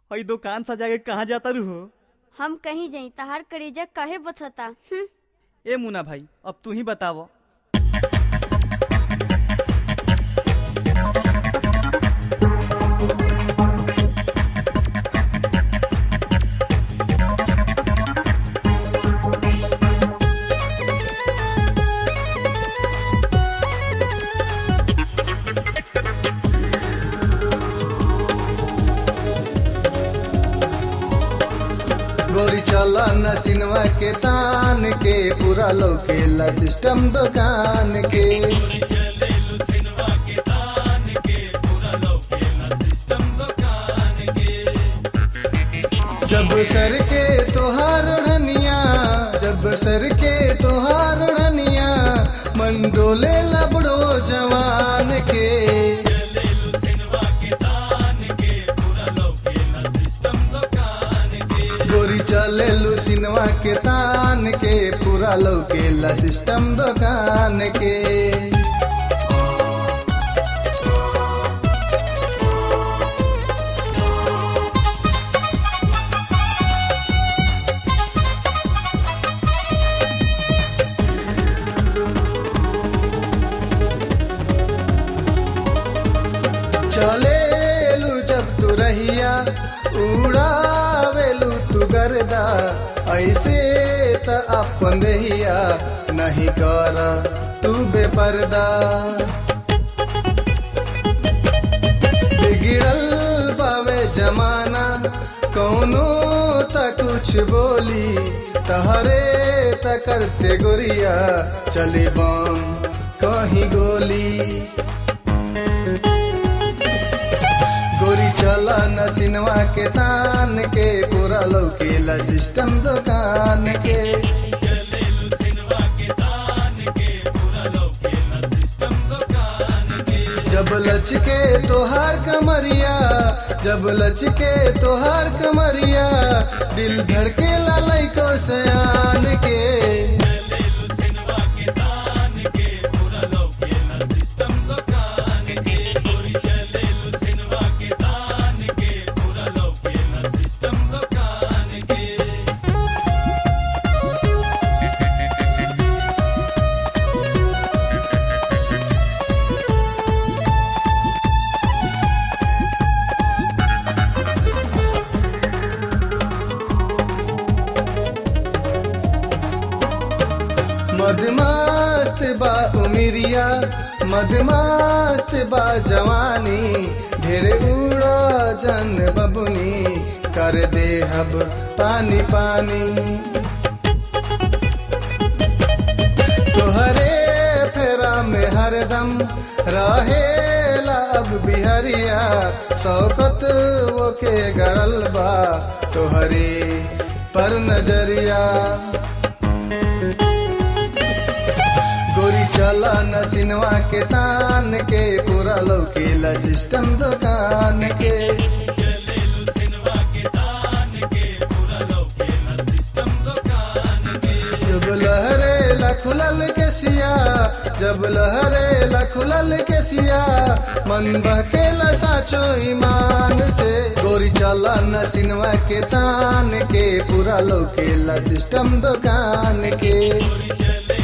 हई दुकान सजा के कहाँ जाता रू हो हम कहीं जाई तहार करेजा कहे बथता हम्म, ए मुना भाई अब तू ही बताव गोरी चला न सिनवा के तान के पूरा लौकेला सिस्टम दुकान के जब सर के तोहार ओढ़निया जब सर के तोहार ओढ़निया मन डोले लबड़ो जवान के गोरी चले सिनवा के तान के पूरा लौकेला सिस्टम दुकान के चलेलू जब तू रहिया उड़ावेलू तू गर्दा ऐसे त अपन रहिया नहीं कर तू बेपर्दा बिगड़ल बावे जमाना कौनो त कुछ बोली तहरे त करते गोरिया चले बम कहीं गोली गोरी चला न सिनवा के तान के पूरा लौकेला सिस्टम दुकान के जब लचके तोहार कमरिया जब लचके तोहार कमरिया दिल धड़के लालई को सयान के मदमस्त बा उमिरिया मदमस्त बा जवानी ढेरे उड़ा जन बबुनी कर दे हब पानी पानी तोहरे फेरा में हरदम रहेला अब बिहरिया शौकत वो के गड़ल बा तोहरे पर नजरिया गोरी चला न सिनवा के तान के पूरा लौकेला सिस्टम दुकान के जब लहरे खुलल के सिया जब लहरे खुलल के सिया मन बहकेला साचो ईमान से गोरी चला न सिनवा के तान के पूरा लौकेला सिस्टम दुकान के